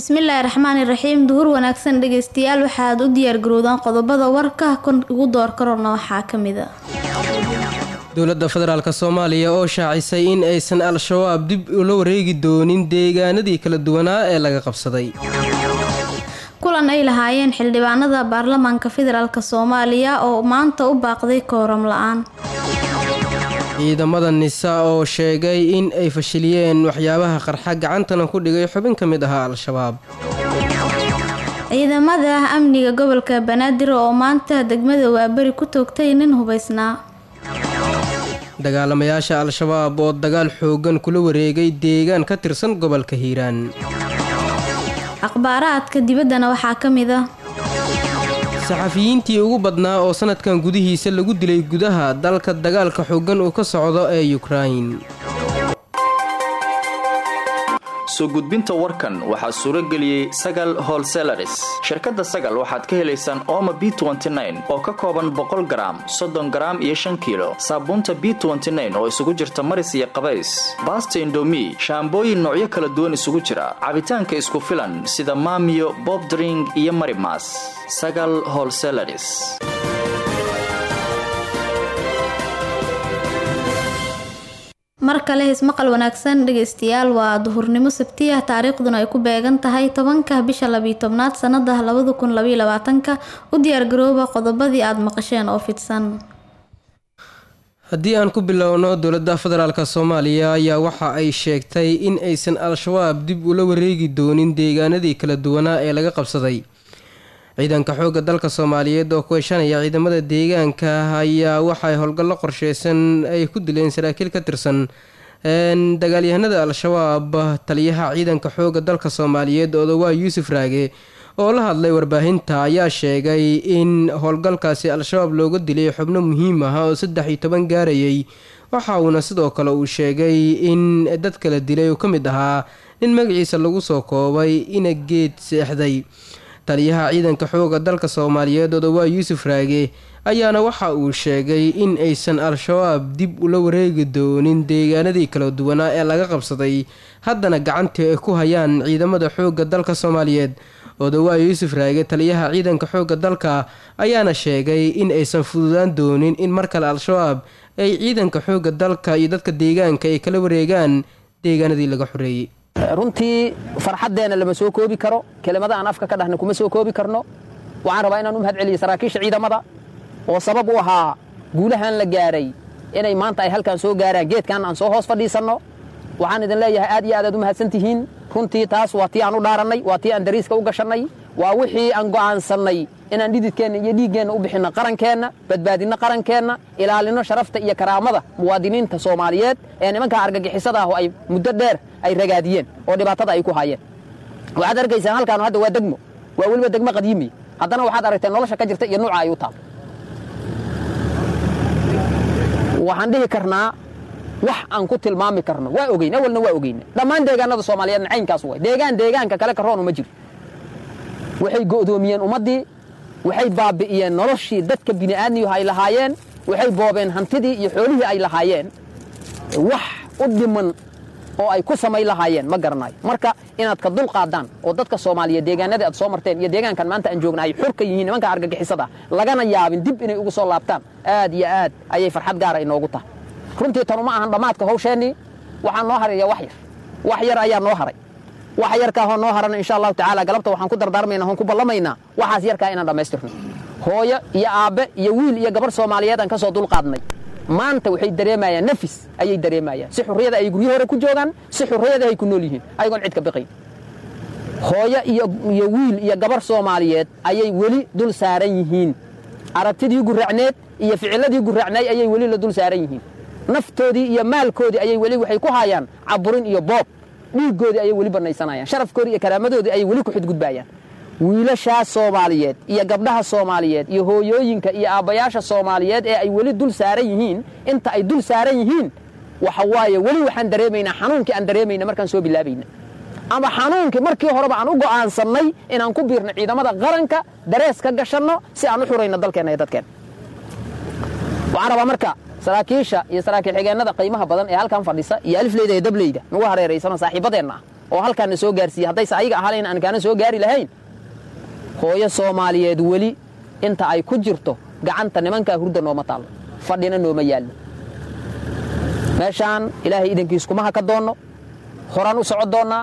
bismillaahi raxmaani raxiim duhur wanaagsan dhegeystayaal waxaad u diyaargarowdaan qodobada warka kon ugu door karona waxaa ka mid a dowladda federaalk soomaaliya oo shaacisay in aysan al-shabaab dib ula wareegi doonin deegaanadii kala duwanaa ee laga qabsaday kulan ay lahaayeen xildhibaanada baarlamaanka federaalk soomaaliya oo maanta u baaqday kooram la-aan ciidamada nisa oo sheegay in ay fashiliyeen waxyaabaha qarxa gacantana ku dhigay xubin ka mid ahaa al-shabaab ciidamada amniga gobolka banaadir oo maanta degmada waaberi ku toogtay nin hubaysnaa dagaalamayaasha al-shabaab oo dagaal xoogan kula wareegay deegaan ka tirsan gobolka hiiraan akhbaaraadka dibaddana waxaa ka mid a saxafiyiintii ugu badnaa oo sanadkan gudihiisa lagu dilay gudaha dalka dagaalka xoogan uu ka socdo ee yukrain soo gudbinta warkan waxaa suuro geliyey sagal holselaris shirkadda sagal waxaad ka helaysaan ooma b oo ka kooban boqol garaam soddon garaam iyo shan kiilo saabuunta b oo isugu jirta maris iyo qabays baasta indomi shaambooyin noocyo kala duwan isugu jira cabitaanka isku filan sida maamiyo bobdring iyo marimas sagal holselaris mar kale hismaqal wanaagsan dhegeystayaal waa duhurnimo sabtiya taariikhduna ay ku beegan tahay tobanka bisha labiyo tobnaad sanada labada kun labaiyo labaatanka u diyaargarooba qodobadii aada maqasheen oo fidsan haddii aan ku bilowno dowladda federaalk soomaaliya ayaa waxa ay sheegtay in aysan al-shabaab dib ula wareegi doonin deegaanadii kala duwanaa ee laga qabsaday ciidanka xoogga dalka soomaaliyeed oo ku heshanaya ciidamada deegaanka ayaa waxay howlgallo qorsheysan ay ku dileen saraakiil ka tirsan dagaalyahanada al-shabaab taliyaha ciidanka xoogga dalka soomaaliyeed odawaa yuusuf raage oo la hadlay warbaahinta ayaa sheegay in howlgalkaasi al-shabaab looga dilay xubno muhiim ah oo saddex iyo toban gaarayay waxa uuna sidoo kale uu sheegay in dad kala dilay uu ka mid ahaa nin magaciisa lagu soo koobay ina geed seexday taliyaha ciidanka xooga dalka soomaaliyeed odawaa yuusuf raage ayaana waxa uu sheegay in aysan al-shabaab dib ula wareegi doonin deegaanadii kala duwanaa ee laga qabsaday haddana gacantii ay ku hayaan ciidamada xoogga dalka soomaaliyeed odawaa yuusuf raage taliyaha ciidanka xoogga dalka ayaana sheegay in aysan fududaan doonin in mar kale al-shabaab ay ciidanka xoogga dalka iyo dadka deegaanka ay kala wareegaan deegaanadii laga xoreeyey runtii farxaddeenna lama soo koobi karo kelimada aan afka ka dhahna kuma soo koobi karno waxaan rabaa inaan u mahad celiyo saraakiisha ciidamada oo sabab u ahaa guulahan la gaaray inay maanta ay halkan soo gaaraan geedkan aan soo hoos fadhiisanno waxaan idin leeyahay aad iyo aad aad u mahadsan tihiin runtii taas waa tii aan u dhaarannay waa tii aan dariiska u gashannay waa wixii aan go'aansannay inaan dhididkeenna iyo dhiiggeenna u bixinno qarankeenna badbaadinno qarankeenna ilaalinno sharafta iyo karaamada muwaadiniinta soomaaliyeed ee nimankaa argagixisada ah oo ay muddo dheer ay ragaadiyeen oo dhibaatada ay ku haayeen waxaad arkaysaan halkaanu hadda waa degmo waa weliba degmo qadiimiya haddana waxaad aragteen nolosha ka jirta iyo nuuca ay u taal waxaan dhihi karnaa wax aan ku tilmaami karno waa ogeyn awalna waa ogeyna dhammaan deegaanada soomaaliyeedna caynkaas way deegaan deegaanka kale karoonu ma jiro waxay go'doomiyeen ummaddii waxay baabi'iyeen noloshii dadka bini'aadmiyuhu ay lahaayeen waxay boobeen hantidii iyo xoolihii ay lahaayeen wax u dhiman oo ay ku samayn lahaayeen ma garanayo marka inaad ka dul qaadaan oo dadka soomaaliyeed deegaanadii aad soo marteen iyo deegaankan maanta aan joogna ay xur ka yihiin nimanka argagixisada lagana yaabin dib inay ugu soo laabtaan aad iyo aad ayay farxad gaara inoogu tahay runtii tanu ma ahan dhammaadka hawsheennii waxaa noo haraya wax yar wax yar ayaa noo haray wax yarkaahoo noo harana insha allahu tacaala galabta waxaan ku dardaarmayna oon ku ballamaynaa waxaas yarkaa inaan dhammaystirno hooyo iyo aabbe iyo wiil iyo gabarh soomaaliyeed aan ka soo dulqaadnay maanta waxay dareemayaan nafis ayay dareemayaan si xurriyada ay guryo hore ku joogaan si xurriyada ay ku nool yihiin ayagoon cid ka biqayn hooyo iyo wiil iyo gabarh soomaaliyeed ayay weli dul saaran yihiin aragtidii guraacneed iyo ficiladii guraacnay ayay weli la dul saaran yihiin naftoodii iyo maalkoodii ayay weli waxay ku haayaan caburin iyo boob dhiiggoodii ayay weli bannaysanayaan sharafkoodii iyo karaamadoodii ayay weli ku xidgudbaayaan wiilashaas soomaaliyeed iyo gabdhaha soomaaliyeed iyo hooyooyinka iyo aabbayaasha soomaaliyeed ee ay weli dul saaran yihiin inta ay dul saaran yihiin waxa waaye weli waxaan dareemaynaa xanuunkii aan dareemayna markaan soo bilaabayna ama xanuunkii markii horeba aan u go'aansannay inaan ku biirno ciidamada qaranka darees ka gashanno si aan u xurayno dalkeenna iyo dadkeenna waxaan rabaa marka saraakiisha iyo saraakiil xigeennada qiimaha badan ee halkan fadhisa iyo alifleyda iyo dableyda nagu hareeraysanoo saaxiibadeenna ah oo halkaana soo gaarsiiya haddayse ayaga ahalayn aan kaana soo gaari lahayn hooyo soomaaliyeed weli inta ay ku jirto gacanta nimankaa hurda nooma taallo fadhina nooma yaallo meeshaan ilaahay idankiis kuma haka doonno horaan u soco doonnaa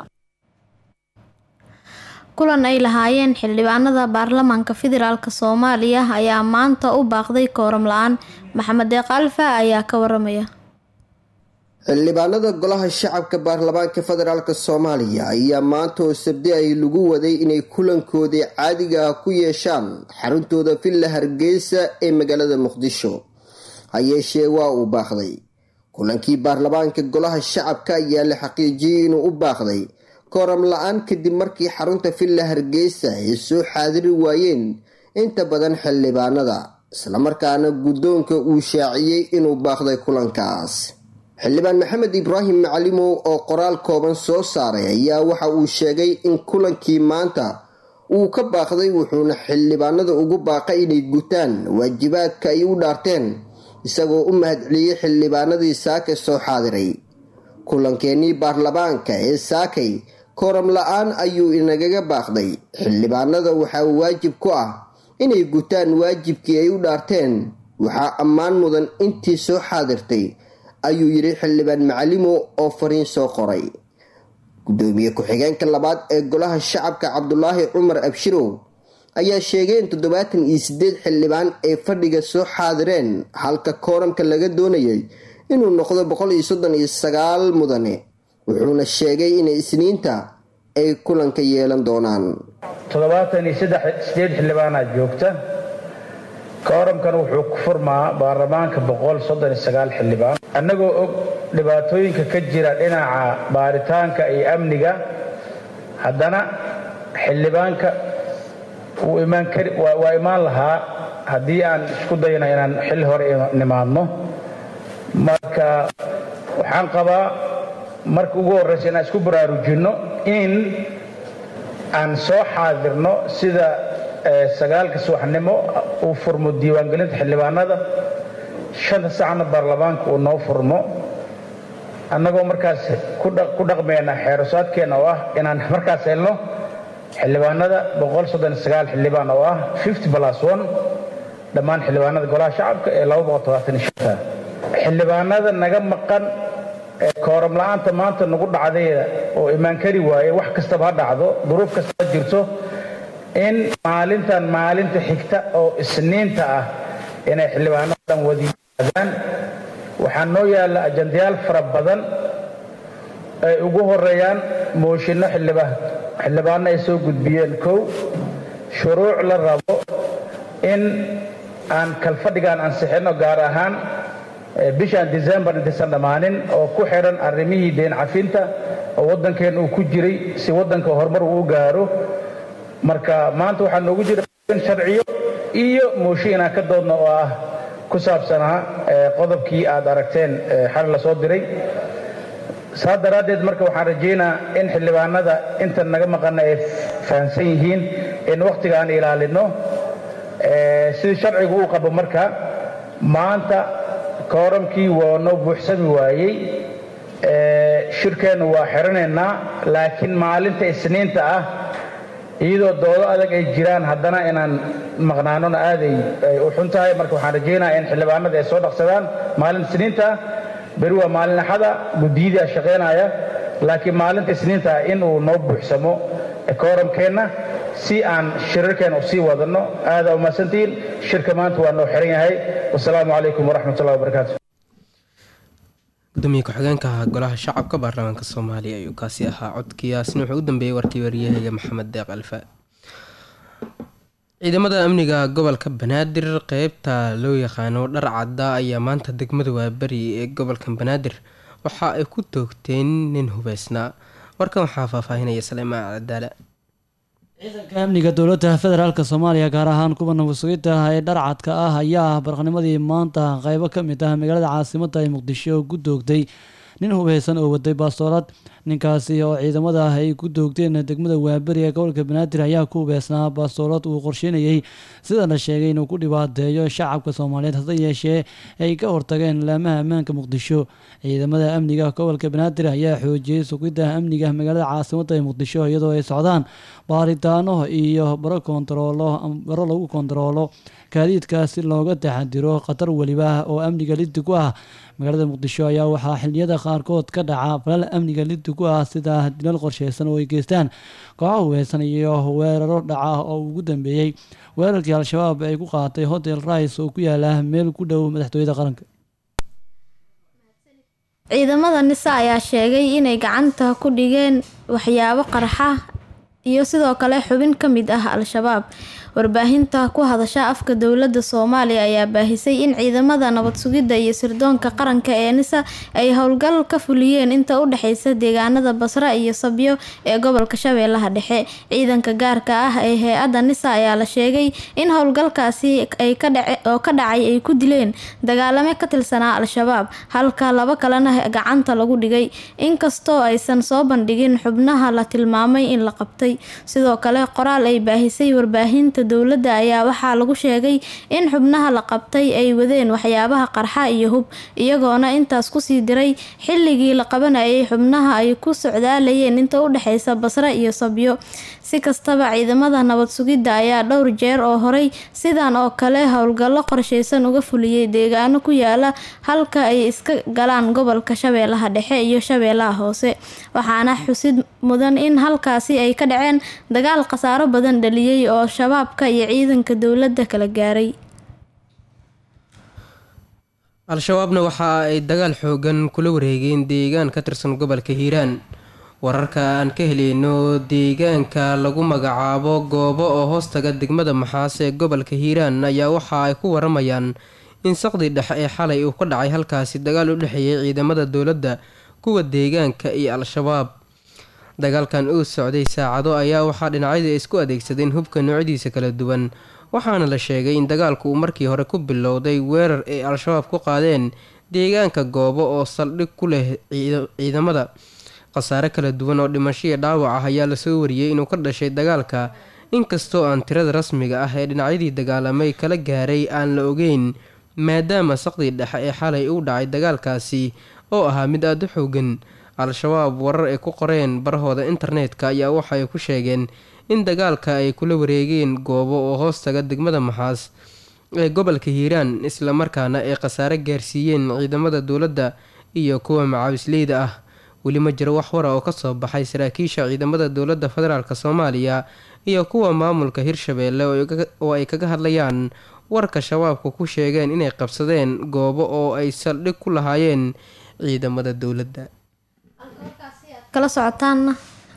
kulan ay lahaayeen xildhibaanada baarlamaanka federaalk soomaaliya ayaa maanta u baaqday kooram la-aan maxamed deeq alfa ayaa ka waramaya xildhibaanada golaha shacabka baarlamaanka federaalk soomaaliya ayaa maanta oo sabdi ay lagu waday inay kulankoodii caadiga ah ku yeeshaan xaruntooda villa hargeysa ee magaalada muqdisho hayeeshee waa uu baaqday kulankii baarlamaanka golaha shacabka ayaa la xaqiijiyey inuu u baaqday kooram la-aan kadib markii xarunta villa hargeysa ay soo xaadiri waayeen inta badan xildhibaanada islamarkaana guddoonka uu shaaciyey inuu baaqday kulankaas xildhibaan maxamed ibraahim macalimow oo qoraal kooban soo saaray ayaa waxa uu sheegay in kulankii maanta uu ka baaqday wuxuuna xildhibaanada ugu baaqay inay gutaan waajibaadka ay u dhaarteen isagoo u mahadceliyey xildhibaanadii saakay soo xaadiray kulankeenii baarlamaanka ee saakay kooram la-aan ayuu inagaga baaqday xildhibaanada waxaa waajib ku ah inay gutaan waajibkii ay u dhaarteen waxaa ammaan mudan intii soo xaadirtay ayuu yidhi xildhibaan macalimo oo fariin soo qoray gudoomiye ku-xigeenka labaad ee golaha shacabka cabdulaahi cumar abshirow ayaa sheegay in toddobaatan iyo sideed xildhibaan ay fadhiga soo xaadireen halka kooramka laga doonayay inuu noqdo boqol iyo soddon iyo sagaal mudane wuxuuna sheegay inay isniinta ay kulanka yeelan doonaan toddobaatan iyo sideed xildhibaanaad joogta kooramkan wuxuu ku furmaa baarlamaanka boqol soddon iyo sagaal xildhibaan annagoo og dhibaatooyinka ka jira dhinaca baaritaanka iyo amniga haddana xildhibaanka wuu imaan kari waa imaan lahaa haddii aan isku dayno inaan xilli hore nimaadno marka waxaan qabaa marka ugu horreysa inaan isku baraarujinno in aan soo xaadirno sida sagaalka subaxnimo uu furmo diiwaangelinta xildhibaanada shanta sacna baarlamaanka uu noo furmo annagoo markaas ku dhaqmayna xeerusaadkeenna oo ah inaan markaas helno xildhibaanada xildhibaan oo ah dhammaan xildhibaanada golaha shacabka ee xildhibaanada naga maqan kooram la-aanta maanta nagu dhacdayda oo imaan kari waaye wax kastaba ha dhacdo duruuf kastaba jirto in maalintan maalinta xigta oo isniinta ah inay xildhibaanada dhan wadi yimaadaan waxaa noo yaalla ajandayaal fara badan ay ugu horeeyaan mooshinno xildhibaano ay soo gudbiyeen kow shuruuc la rabo in aan kalfadhigaan ansixinno gaar ahaan bishaan decembar intaysan dhammaanin oo ku xidhan arrimihii deen cafinta oo waddankeen uu ku jiray si waddanka horumar uu u gaaro marka maanta waxaa noogu jira sharciyo iyo mooshin inaan ka doodno oo ah ku saabsanaa qodobkii aad aragteen xal la soo diray saa daraaddeed marka waxaan rajaynaa in xildhibaanada inta naga maqana ay fahamsan yihiin in wakhtiga aan ilaalinno sidii sharcigu uu qabo marka maanta kooramkii waa noo buuxsami waayey shirkeennu waa xiranaynaa laakiin maalinta isniinta ah iyadoo doodo adag ay jiraan haddana inaan maqnaanona aaday ay u xun tahay marka waxaan rajaynaa in xildhibaanada ay soo dhaqsadaan maalin isniinta ah beri waa maalin axada guddiyadii a shaqaynaya laakiin maalinta isniinta ah in uu noo buuxsamo kooramkeenna si aan shirarkeena u sii wadanno aadaa umahadsantihiin shirka maanta waa noo xiran yahay wasalaamu calaykum waraxmatullahi wabarakaatu gudoomiye ku-xigeenka golaha shacabka baarlamaanka soomaaliya ayuu kaasi ahaa codkiyaasna wuxuu u dambeeyey warkii waryahayga maxamed deeq alfa ciidamada amniga gobolka banaadir qeybta loo yaqaano dhar cadda ayaa maanta degmada waaberi ee gobolka banaadir waxa ay ku toogteen nin hubeysnaa warkan waxaa faahfaahinaya saleemaan cadaala ciidanka amniga dowladda federaalk soomaaliya gaar ahaan kuwa nabadsugiinta ee dharcadka ah ayaa barqanimadii maanta qeybo ka mid ah magaalada caasimada ee muqdisho ku doogtay nin hubeysan oo waday baastoolad ninkaasi oo ciidamada ay ku doogteen degmada waaberi ee gobolka banaadir ayaa ku beesnaa baastoolad uu qorsheynayey sida la sheegay inuu ku dhibaateeyo shacabka soomaaliyeed hase yeeshee ay ka hortageen laamaha ammaanka muqdisho ciidamada amniga gobolka banaadir ayaa xoojiyey sugidda amniga magaalada caasimadda ee muqdisho iyadoo ay socdaan baaritaano iyo baro kontaroolo baro lagu kontaroolo gaadiidka si looga taxadiro khatar weliba oo amniga liddi ku ah magaalada muqdisho ayaa waxaa xiliyada qaarkood ka dhaca falal amniga liddi ku ah sida dilal qorsheysan oo ay geystaan kooxo hubaysan iyo weeraro dhaca oo ugu dambeeyey weerarkii al-shabaab ay ku qaatay hotel rice oo ku yaala meel ku dhow madaxtooyada qaranka ciidamada nisa ayaa sheegay inay gacanta ku dhigeen waxyaabo qarxa iyo sidoo kale xubin ka mid ah al-shabaab warbaahinta ku hadasha afka dowladda soomaaliya ayaa baahisay in ciidamada nabad sugidda iyo sirdoonka qaranka ee nisa ay howlgal ka fuliyeen inta u dhexeysa deegaanada basra iyo sabyo ee gobolka shabeellaha dhexe ciidanka gaarka ah ee hay-adda nisa ayaa la sheegay in howlgalkaasi ay ka dhace oo ka dhacay ay ku dileen dagaalame ka tirsanaa al-shabaab halka laba kalena gacanta lagu dhigay inkastoo aysan soo bandhigin xubnaha la tilmaamay in la qabtay sidoo kale qoraal ay baahisay warbaahinta dowladda ayaa waxaa lagu sheegay in xubnaha la qabtay ay wadeen waxyaabaha qarxa iyo hub iyagoona intaas kusii diray xilligii la qabanayay xubnaha ay ku socdaalayeen inta u dhexeysa basre iyo sabyo si kastaba ciidamada nabad sugidda ayaa dhowr jeer oo horay sidan oo kale howlgallo qorsheysan uga fuliyey deegaano ku yaala halka ay iska galaan gobolka shabeellaha dhexe iyo shabeellaha hoose waxaana xusid mudan in halkaasi ay ka dhaceen dagaal khasaaro badan dhaliyey oo shabaabka iyo ciidanka dowladda kala gaaray al-shabaabna waxa ay dagaal xoogan kula wareegeen deegaan ka tirsan gobolka hiiraan wararka aan ka heleyno deegaanka lagu magacaabo goobo oo hoostaga degmada maxaas ee gobolka hiiraan ayaa waxa ay ku waramayaan in saqdii dhexe ee xalay uu ka dhacay halkaasi dagaal u dhexeeyay ciidamada dowladda kuwa deegaanka iyo al-shabaab dagaalkan uu socday saacado ayaa waxaa dhinacyada isku adeegsadeen hubka noocyadiisa kala duwan waxaana la sheegay in dagaalku uu markii hore ku bilowday weerar ay al-shabaab ku qaadeen deegaanka goobo oo saldhig ku leh ciidamada khasaare kala duwan oo dhimasho iyo dhaawac ah ayaa lasoo wariyey inuu ka dhashay dagaalka inkastoo aan tirada rasmiga ah ee dhinacyadii dagaalamay kala gaaray aan la ogeyn maadaama saqdii dhexe ee xalay uu dhacay dagaalkaasi oo ahaa mid aada u xoogan al-shabaab warar ay ku qoreen barahooda internetka ayaa waxaay ku sheegeen in dagaalka ay kula wareegeen goobo oo hoostaga degmada maxaas ee gobolka hiiraan islamarkaana ay khasaare gaarsiiyeen ciidamada dowladda iyo kuwa macaawisleyda ah weli ma jiro wax wara oo kasoo baxay saraakiisha ciidamada dowladda federaalk soomaaliya iyo kuwa maamulka hirshabeelle oo ay kaga hadlayaan warka shabaabku ku sheegeen inay qabsadeen goobo oo ay saldhig ku lahaayeen ciidamada dowladda kala socotaan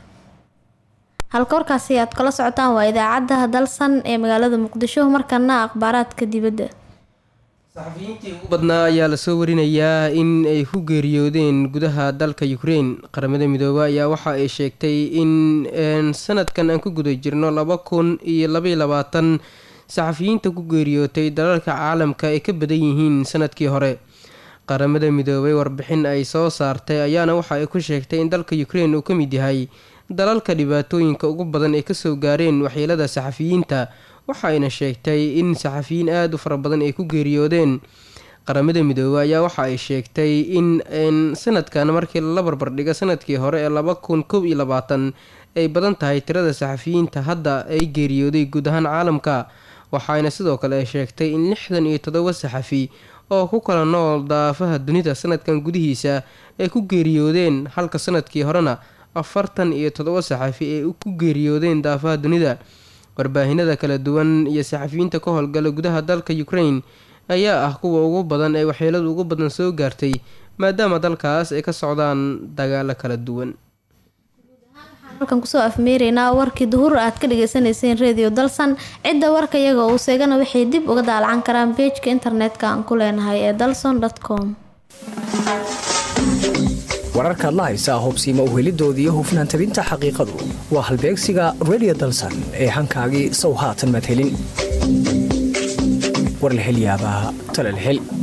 halka warkaasi aad kala socotaan waa idaacadda dalsan ee magaalada muqdisho markana akhbaaraadka dibadda saxafiyiintii ugu badnaa ayaa lasoo warinayaa in ay ku geeriyoodeen gudaha dalka ukrein qaramada midoobe ayaa waxa ay sheegtay in sanadkan aan ku guda jirno laba kun iyo labaiyo labaatan saxafiyiinta ku geeriyootay dalalka caalamka ay ka badan yihiin sanadkii hore qaramada midoobay warbixin ay soo saartay ayaana waxa ay ku sheegtay in dalka ukrein uu ka mid yahay dalalka dhibaatooyinka ugu badan ay kasoo gaareen waxyeelada saxafiyiinta waxa ayna sheegtay in saxafiyiin aada u fara badan ay ku geeriyoodeen qaramada midoobey ayaa waxa ay sheegtay in sanadkan markii lala barbardhigo sanadkii hore ee laba kun kow iyo labaatan ay badan tahay tirada saxafiyiinta hadda ay geeriyooday guud ahaan caalamka waxaayna sidoo kale ay sheegtay in lixdan iyo toddoba saxafi oo ku kala nool daafaha dunida sanadkan gudihiisa ay ku geeriyoodeen halka sanadkii horena afartan iyo toddoba saxafi ay ku geeriyoodeen daafaha dunida warbaahinada kala duwan iyo saxafiyiinta ka howlgala gudaha dalka ukrain ayaa ah kuwa ugu badan ee waxyeeladu ugu badan soo gaartay maadaama dalkaas ay ka socdaan dagaalo kala duwan halkan kusoo afmeereynaa warkii duhur aad ka dhageysaneyseen radio dalsan cidda warka iyaga uu seegana waxay dib uga daalacan karaan beejka internetka aan ku leenahay ee dalson com wararkaad la haysaa hubsiima uhelidooda iyo hufnaan tabinta xaqiiqadu waa halbeegsiga radio dalsan ee hankaagii sow haatan madhelin war la hel yaabaa tala la hel